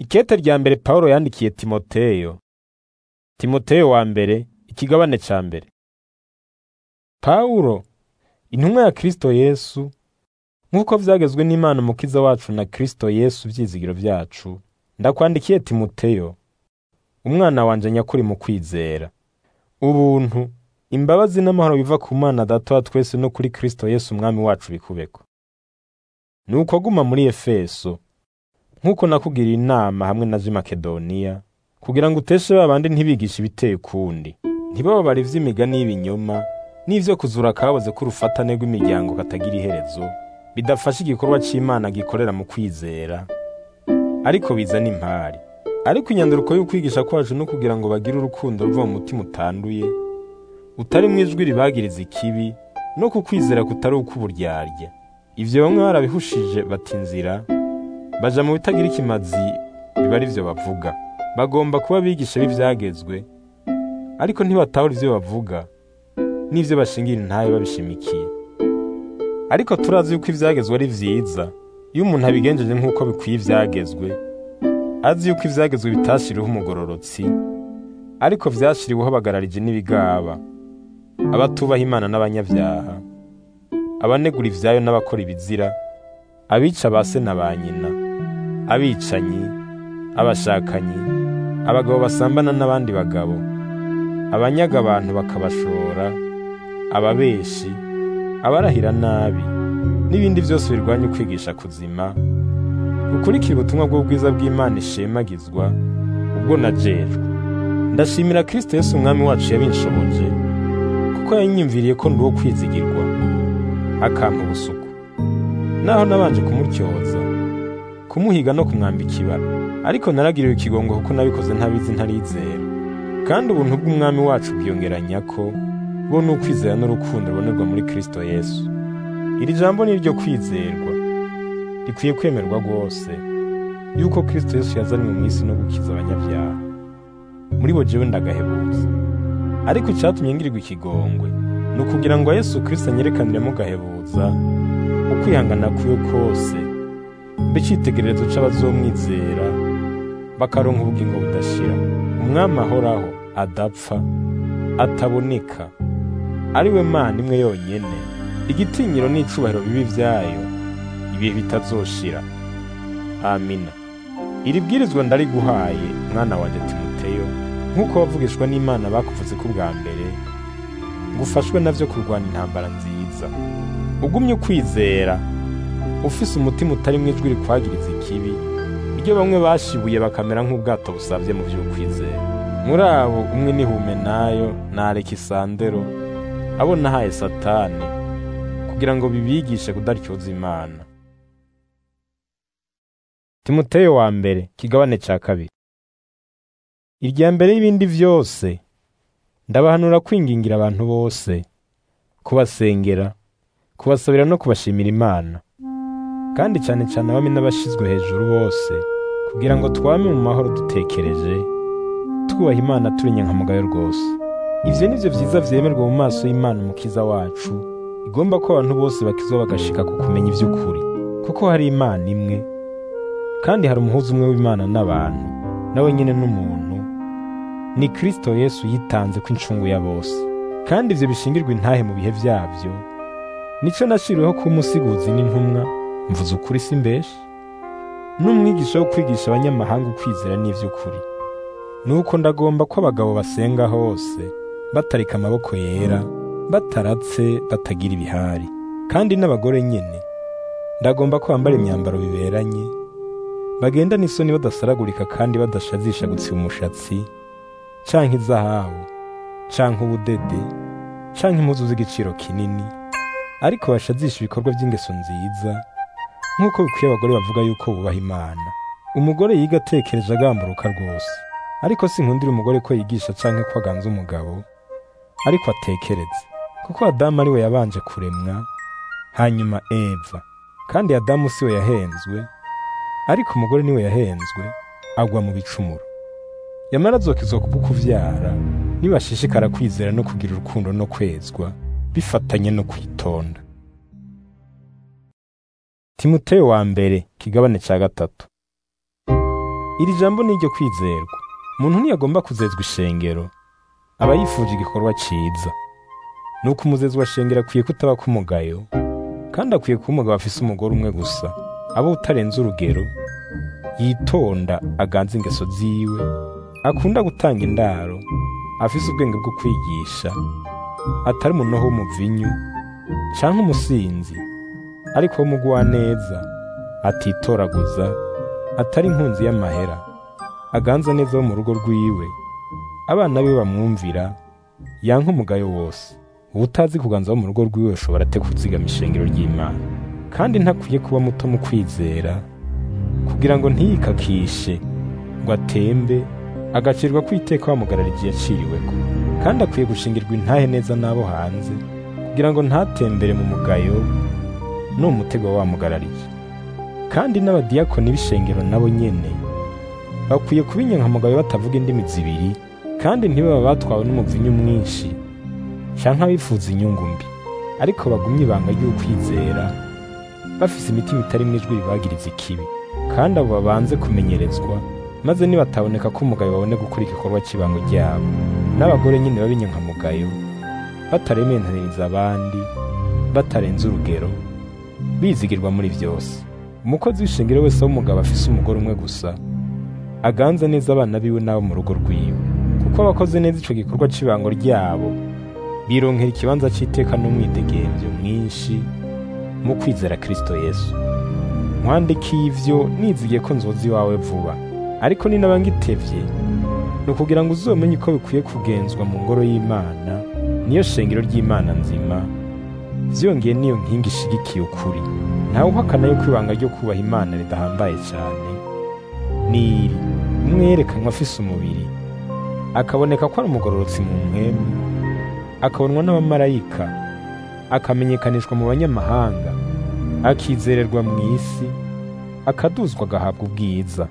Ikete rya mbere Pawulo yandikiye Timoteyo. Timoteyo wa mbere, ikigabane ca mbere. Pawulo, intumwa ya Kristo Yesu, nk'uko vyagezwe n'Imana Umukiza wacu na Kristo Yesu vyizigiro vyacu, ndakwandikiye Timoteyo, umwana wanje nyakuri mu kwizera. Ubuntu, imbabazi n'amahoro biva ku Mana Data wa twese no kuri Kristo Yesu Umwami wacu bikubeko. Nuko guma muri Efeso, nk'uko nakugiriye inama hamwe na z'i Makedoniya, kugira ngo uteshe babandi ntibigishe ibiteye ukundi, ntibababare ivy'imigani y'ibinyoma, n'ivyo kuzura akaboze k'urufatane rw'imiryango katagira iherezo, bidafasha igikorwa c'Imana gikorera mu kwizera, ariko bizana impari. Ariko inyanduruko y'ukwigisha kwacu no kugira ngo bagire urukundo ruva mu mutima utanduye, utarimwo ijwi ribagiriza ikibi, no ku kwizera kutari ukw'uburyarya. Ivyo bamwe barabihushije bata inzira, baja mu bitagira ikimazi biba ari vyo bavuga. Bagomba kuba abigisha b'ivyagezwe, ariko ntibatahura ivyo bavuga, n'ivyo bashingira intahe babishimikiye. Ariko turazi yuko ivyagezwe ari vyiza, iyo umuntu abigenjeje nk'uko bikwiye ivyagezwe, azi yuko ivyagezwe bitashiriweho umugororotsi, ariko vyashiriweho abagararije n'ibigaba, abatubaha Imana n'abanyavyaha, abanegura ivyayo n'abakora ibizira, abica ba se na ba nyina, abicanyi, abashakanyi, abagabo basambana n'abandi bagabo, abanyaga abantu bakabashora, ababeshi, abarahira nabi, n'ibindi vyose birwanya ukwigisha kuzima, gukurikira ubutumwa bw'ubwiza bw'Imana ishemagizwa, ubwo najejwe. Ndashimira Kristo Yesu Umwami wacu yabinshoboje, kuko yanyiyumviriye ko ndi uwo kwizigirwa, akampa ubusuku. Naho nabanje kumutyoza, kumuhiga no kumwambika ibara, ariko naragiriwe ikigongo kuko nabikoze ntabizi ntarizera. Kandi ubuntu bw'Umwami wacu bwiyongeranya ko bo ni ukwizera n'urukundo rubonerwa muri Kristo Yesu. Iri jambo ni iryo kwizerwa, rikwiye kwemerwa rwose, yuko Kristo Yesu yazanywe mu isi no gukiza abanyabyaha. Muri bo jewe ndagahebuza. Ariko icatumye ngirirwa ikigongwe, ni ukugira ngo Yesu Kristo anyerekaniremo gahebuza, ukwihangana kwiwe kose, mbe icitegererezo c'abazomwizera, bakaronka ubugingo budashira. Umwami ahoraho, adapfa, ataboneka, ari we Mana imwe yonyene, igitinyiro n'icubahiro bibi vyayo, ibihe bitazoshira. Amina. Iri bwirizwa ndariguhaye, mwana wanje Timoteyo, nk'uko wavugishwa n'Imana bakuvuze ko bwa mbere, ngo ufashwe navyo kurwana intambara nziza. Ugumye ukwizera, ufise umutima utarimwo ijwi rikwagiriza ikibi, iryo bamwe bashibuye bakamera nk'ubwato busavye mu vy'ukwizera. Muri abo umwe ni Humenayo na Alekisandero, abo nahaye Satani, kugira ngo bibigishe kudaryoza Imana. Timoteyo wa mbere, kigabane ca kabiri. Irya mbere y'ibindi vyose, ndabahanura kwingingira abantu bose, kubasengera, kubasabira no kubashimira Imana, kandi cane cane abami n'abashizwe hejuru bose, kugira ngo twame mu mahoro dutekereje, twubaha Imana turi nyankamugayo rwose. Ivyo nivyo vyiza vyemerwa mu maso y'Imana Umukiza wacu, igomba ko abantu bose bakizwa bagashika ku kumenya ivy'ukuri, kuko hari Imana imwe, kandi hari umuhuza umwe w'Imana n'abantu, nawe nyene n'umuntu, ni Kristo Yesu yitanze ko incungu ya bose. Kandi ivyo bishingirwa intahe mu bihe vyavyo, nico nashiriweho kuba umusiguzi n'intumwa, mvuze ukuri simbeshe, n'umwigisha wo kwigisha abanyamahanga ukwizera n'ivy'ukuri. Nuko ndagomba ko abagabo basenga hose, batarika amaboko yera, bataratse, batagira ibihari. Kandi n'abagore nyene, ndagomba ko bambara imyambaro biberanye, bagenda n'isoni badasaragurika kandi badashazisha gutsiba umushatsi, canke izahabu, canke ubudede, canke impuzu z'igiciro kinini, ariko bashazisha ibikorwa vy'ingeso nziza, nk'uko bikwiye abagore bavuga yuko bubaha Imana. Umugore yiga atekereje agamburuka rwose, ariko sinkundira umugore ko yigisha canke ko aganza umugabo, ariko atekereze, kuko Adamu ari we yabanje kuremwa, hanyuma Eva, kandi Adamu si we yahenzwe, ariko umugore ni we yahenzwe, agwa mu bicumuro. Yamara azokizwa kubw'ukuvyara, nibashishikara kwizera no kugira urukundo no kwezwa, bifatanye no kwitonda. Timoteyo wa mbere, kigabane ca gatatu. iri jambo ni iryo kwizerwa umuntu ntiyagomba kuzezwa ishengero aba yifuje igikorwa ciza nuko umuzezi wa shengero akwiye kutaba k'umugayo kandi akwiye kuba umugabo afise umugore umwe gusa aba utarenze urugero yitonda aganza ingeso ziwe akunda gutanga indaro afise ubwenge bwo kwigisha atari umunoho w'umuvinyu canke umusinzi ariko w'umugwaneza atitoraguza atari inkunzi y'amahera aganza neza wo mu rugo rwiwe abana be bamwumvira yanka umugayo wose ubutazi kuganza wo mu rugo rwiwe ashobora ate kuzigama ishengero ry'imana kandi ntakwiye kuba muto mu kwizera kugira ngo ntiyikakishe ngo atembe agacirwa kwiteka bamugarara igihe yaciriweko kandi akwiye gushingirwa intahe neza n'abo hanze kugira ngo ntatembere mu mugayo n'umutego wamugarariye kandi n'abadiyakoni b'ishengero nabo nyene bakwiye kuba inyankamugayo batavuga indimi zibiri kandi ntibaba batwawe n'umuvinyu mwinshi canke abifuza inyungu mbi ariko bagumye ibanga ry'ukwizera bafise imitima itari ijwi ribagiriza ikibi kandi abo babanze kumenyerezwa maze nibataboneka ko umugayo babone gukora igikorwa cy'ibango ryabo n'abagore nyine b'abinyankamugayo batarementaniriza abandi batarenze urugero bizigirwa muri byose umukozi w'ishengero wese w'umugabo afise umugore umwe gusa aganza neza abana biwe n'abo mu rugo rwiwe kuko abakoze neza ico gikorwa cy'ibango ryabo bironkera ikibanza c'iteka n'umwidegemvyo mwinshi mu kwizera kristo yesu nkwandikiye ivyo nizigiye ko nzoza iwawe vuba ariko ni naba ngitevye ni ukugira ngo uzomenye uko bikwiye kugenzwa mu ngoro y'imana niyo shengero ry'imana nzima vyongeye niyo nkingi ishigikiye ukuri ntawe uhakana yuko ibanga ryo kubaha imana ridahambaye cyane niri umwe yerekanwa afise umubiri akaboneka ko ari umugororotsi mu mpwemu akabonwa n'abamarayika akamenyekanishwa mu banyamahanga akizererwa mu isi akaduzwa agahabwa ubwiza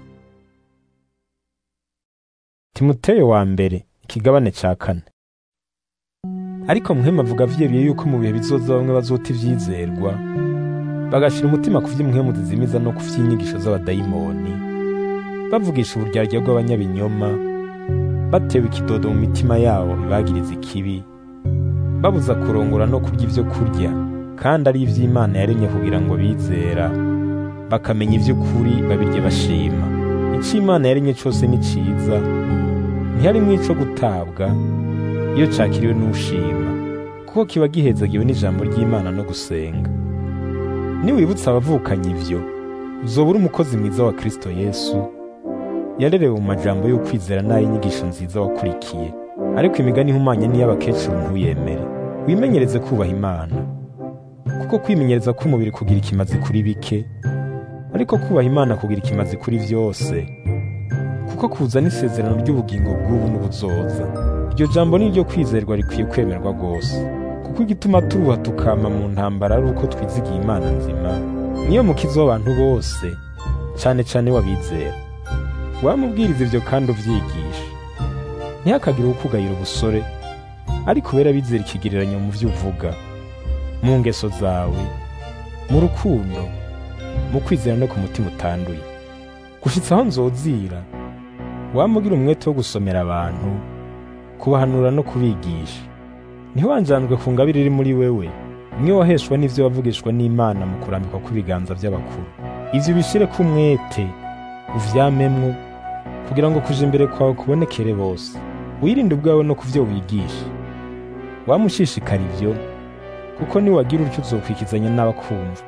timoteyo wa mbere ikigabane cya kane ariko muhema avuga vyebiye yuko mu bihe bizoza bamwe bazota ivyizerwa bagashira umutima ku vy'umuhemu zizimiza no ku vy'inyigisho z'abadayimoni bavugisha uburyarya bw'abanyabinyoma batewe ikidodo mu mitima yabo bibagiriza ikibi babuza kurongora no kurya ivyo kurya kandi ari ivy'imana yaremye kugira ngo bizera bakamenya ivy'ukuri babirye bashima ico imana yaremye cose ni ciza ntiharimwo ico gutabwa iyo cakiriwe n'ushima kuko kiba gihezagiwe n'ijambo ry'imana no gusenga niwibutsa abavukanye ivyo uzobura umukozi mwiza wa kristo yesu yarerewe mu majambo y'ukwizera n'ay'inyigisho nziza wakurikiye ariko imigani ihumanye n'iy'abakecuru ntuyemere wimenyereze kubaha imana kuko kwimenyereza k'umubiri kugira ikimazi kuri bike ariko kubaha imana kugira ikimazi kuri vyose kuko kuzana isezerano ry'ubugingo bw'ubu n'ubuzoza iryo jambo ni ryo kwizerwa rikwiye kwemerwa rwose kuko igituma turuha tukama mu ntambara ari uko twizigiye imana nzima niyo mukiza w'abantu bose cane cane w'abizera wamubwiriza ivyo kandi uvyigisha ntihakagire ukugayira ubusore ariko ubera bizera ikigereranyo mu vyo uvuga mu ngeso zawe mu rukundo mu kwizera no ku mutima utanduye gushitsa aho nzozira wamugira umwete wo gusomera abantu kubahanura no kubigisha ntiwanjanjwe ku ngabire iri muri wewe imwe waheshwa n'ivyo wavugishwa n'imana mu kurambikwa kw'ibiganza by'abakuru ivyo ubishireko umwete uvyamemwo kugira ngo kuja imbere kwawe kubonekere bose wirinde ubwawe no kuvyo wigisha wamushishikara ivyo kuko niwagira utyo uzokwikizanya n'abakumva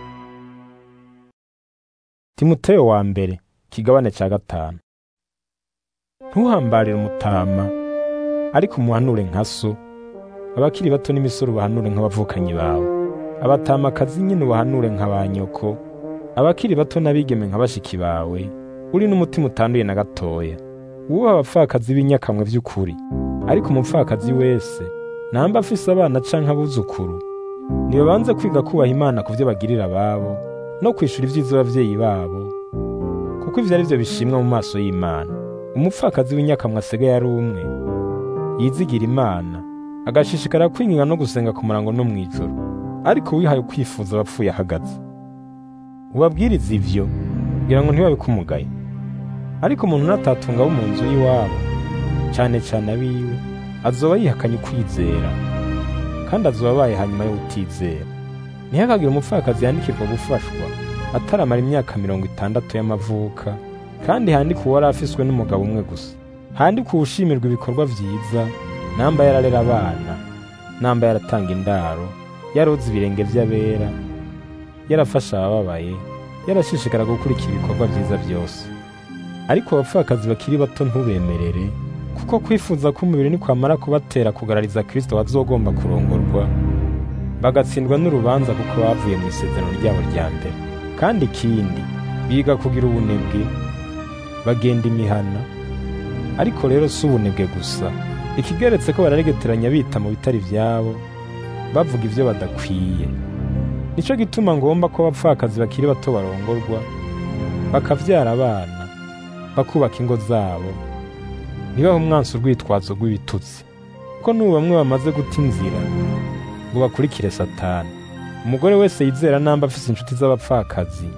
timoteyo wa mbere kigabane ca gatanu ntuhambarire umutama ariko umuhanure nka so abakiri bato n'imisoro ubahanure nk'abavukanyi bawe abatamakazi nyine ubahanure nka ba nyoko abakiri bato n'abigeme nka bashiki bawe uri n'umutima utanduye na gatoya wubaha abapfakazi b'inyakamwe by'ukuri ariko umupfakazi wese namba afise abana canke abuzukuru nibabanze kwiga kubaha imana ku vyo bagirira ababo no kwishura ivyiza abavyeyi babo kuko ivyo ari vyo bishimwa mu maso y'imana umupfakazi w'inyakamwe asigaye ari umwe yizigira imana agashishikara kwinginga no gusenga ku murango no mw'ijoro ariko wihaye kwifuza abapfuye ahagaze ubabwiriza ivyo kugira ngo ntibabe kumugaye ariko umuntu natatunga abo mu nzu y'iwabo cyane cyane abiwe azoba yihakanye ukwizera kandi azoba abaye hanyuma yo utizera ntihakagire umupfakazi yandikirwa gufashwa ataramara imyaka mirongo itandatu y'amavuka kandi handike uwari afiswe n'umugabo umwe gusa handike uwushimirwa ibikorwa vyiza namba yararera abana namba yaratanga indaro yaroza ibirenge vy'abera yarafasha abababaye yarashishikara gukurikira ibikorwa vyiza byose ariko abapfakazi bakiri bato ntubemerere kuko kwifuza k'umubiri nikwamara kubatera kugarariza kristo bazogomba kurongorwa bagatsindwa n'urubanza kuko bavuye mu isezerano ryabo rya mbere kandi ikindi biga kugira ubunebwe bagenda imihana ariko rero si ubunebwe gusa ikigeretse ko bararegeteranya bita mu bitari ivyabo bavuga ivyo badakwiye nico gituma ngomba ko abapfakazi bakiri bato barongorwa bakavyara abana bakubaka ingo zabo ntibahe umwansi urwitwazo rw'ibitutsi kuko n'ubu bamwe bamaze guta inzira ngo bakurikire satani umugore wese yizera namba afise inshuti z'abapfakazi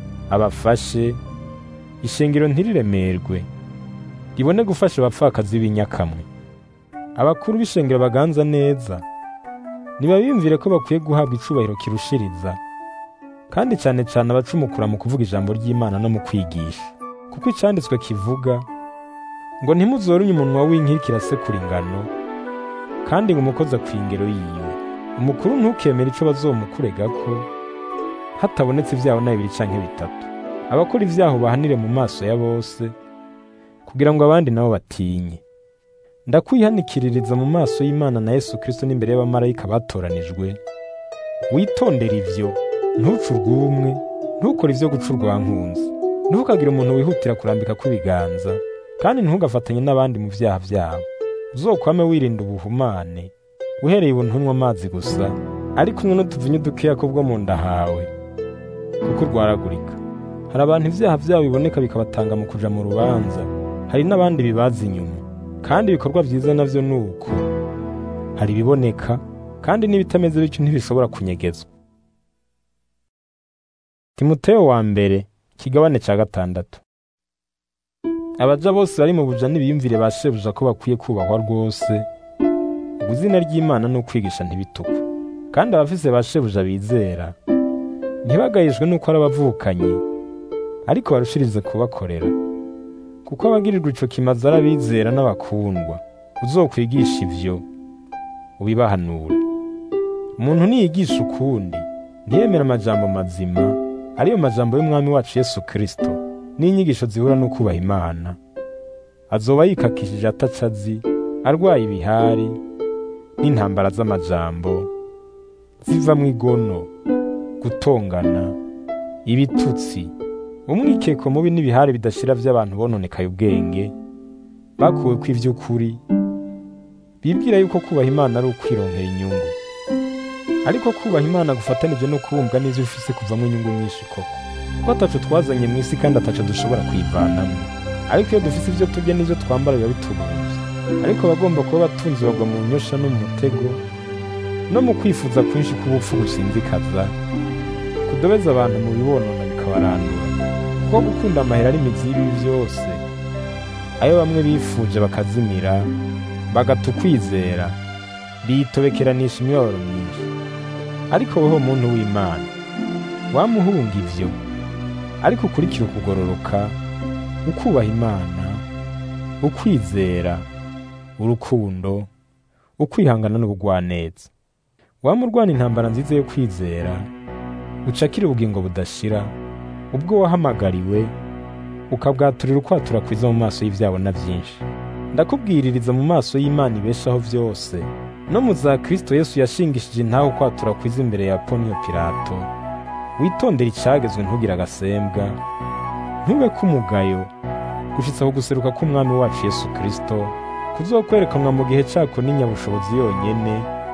abafashe ishengero ntiriremerwe ribone gufasha abapfakazi b'inyakamwe abakuru b'ishengero baganza neza ntibabiyumvire ko bakwiye guhabwa icubahiro kirushiriza kandi cyane cyane abacumukura mu kuvuga ijambo ry'imana no mu kwigisha kuko icyanditswe kivuga ngo ntimuzorunye umunwa w'inkirikira asekura ingano kandi ngo umukozi akwiye ingero yiwe umukuru ntukemere ico bazomukuregako hatabonetse ibyaho na bibiri canke bitatu abakora ibyaho bahanire mu maso ya bose kugira ngo abandi nabo batinye ndakwihanikiririza mu maso y'imana na yesu kristo n'imbere y'abamarayika batoranijwe witondere ivyo ntuce urw'umwe ntukore ivyo guca urwankunzi ntukagire umuntu wihutira kurambika kw'ibiganza kandi ntugafatanye n'abandi mu vyaha vyabo uzokwame wirinda ubuhumane uhereye ubu ntunywa amazi gusa ariko unywe n'utuvinyu dukeya ko bwo mu nda hawe kuko urwaragurika hari abantu ivyaha vyabo biboneka bikabatanga mu kuja mu rubanza hari n'abandi bibaza inyuma kandi ibikorwa vyiza navyo ni uko hari ibiboneka kandi n'ibitameze bityo ntibishobora kunyegezwa timoteyo wa mbere kigabane ca gatandatu abaja bose bari mu buja n'ibiyumvire ba shebuja ko bakwiye kubahwa rwose ubwo izina ry'imana ni ukwigisha ntibitukwe kandi abafise ba shebuja bizera ntibagayijwe n'uko ari abavukanyi ariko barushirize kubakorera kuko abagirirwa ico kimaze ari abizera n'abakundwa uzokwigisha ivyo ubibahanure umuntu niyigisha ukundi ntiyemera amajambo mazima ariyo majambo y'umwami wacu yesu kristo n'inyigisho zihura no kubaha imana azoba yikakishije ataca azi arwaye ibihari n'intambara z'amajambo zivamwo igono gutongana ibitutsi umwikeko mubi n'ibihari bidashira vy'abantu bononekaye ubwenge bakuwe ko ivy'ukuri bibwira yuko kubaha imana ari ukwironkera inyungu ariko kubaha imana gufatanije no kubumbwa n'ivyo ufise kuvamwo inyungu nyinshi koko kuko ataco twazanye mu isi kandi ataco dushobora kuyivanamwo ariko iyo dufise ivyo turya n'ivyo twambara biba bitubuvye ariko abagomba kuba abatunzi bagwa mu nyosha no mu mutego no mu kwifuza kwinshi k'ubupfu gusinzikaza kudobeza abantu mu bibonona bikabarandura kuko gukunda amahera ari imizi y'ibibi vyose ayo bamwe bifuje bakazimira bagata ukwizera biyitobekeranisha imibabaro myinshi ariko weho muntu w'imana wamuhunga ivyo ariko ukurikira ukugororoka ukubaha imana ukwizera urukundo ukwihangana n'ubugwaneza wamurwana intambara nziza yo kwizera ucakira ubugingo budashira ubwo wahamagariwe ukabwaturira ukwatura kwiza mu maso y'ivyabona vyinshi ndakubwiririza mu maso y'imana ibeshaho vyose no mu za kristo yesu yashingishije intahe ukwatura kwiza imbere ya poniyo pilato witondera icagezwe ntugire agasembwa ntube k'umugayo gushitsa ku guseruka k'umwami wacu yesu kristo kuzokwerekanwa mu gihe cako n'inyabushobozi yonyene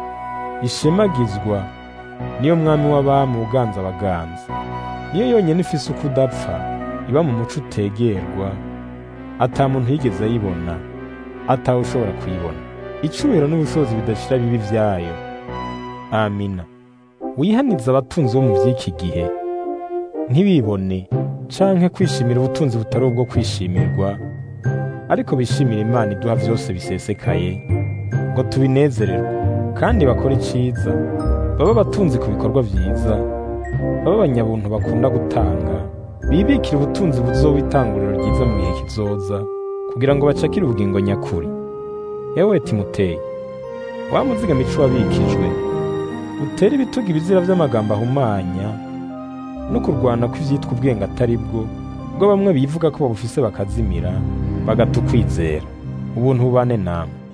ishemagizwa niyo mwami w'abami uganza abaganza niyo yonyene ifise uko udapfa iba mu muco utegerwa ata muntu yigeze ayibona atawe ushobora kuyibona icubahiro n'ubushobozi bidashira bibi vyayo amina wihanize abatunzi bo mu vy'iki gihe ntibibone canke kwishimira ubutunzi butari ubwo kwishimirwa ariko bishimira imana iduha vyose bisesekaye ngo tubinezererwe kandi bakora iciza baba abatunzi ku bikorwa vyiza baba abanyabuntu bakunda gutanga bibikira ubutunzi buzoba itanguriro ryiza mu gihe kizoza kugira ngo bacakire ubugingo nyakuri yewe timuteye wa muziga mico wabikijwe utere ibitugu ibizira vy'amagambo ahumanya no kurwana kw'ivyitwa ubwenge atari bwo bwo bamwe bivuga ko babufise bakazimira bagata ukwizera ubuntu bubane namwe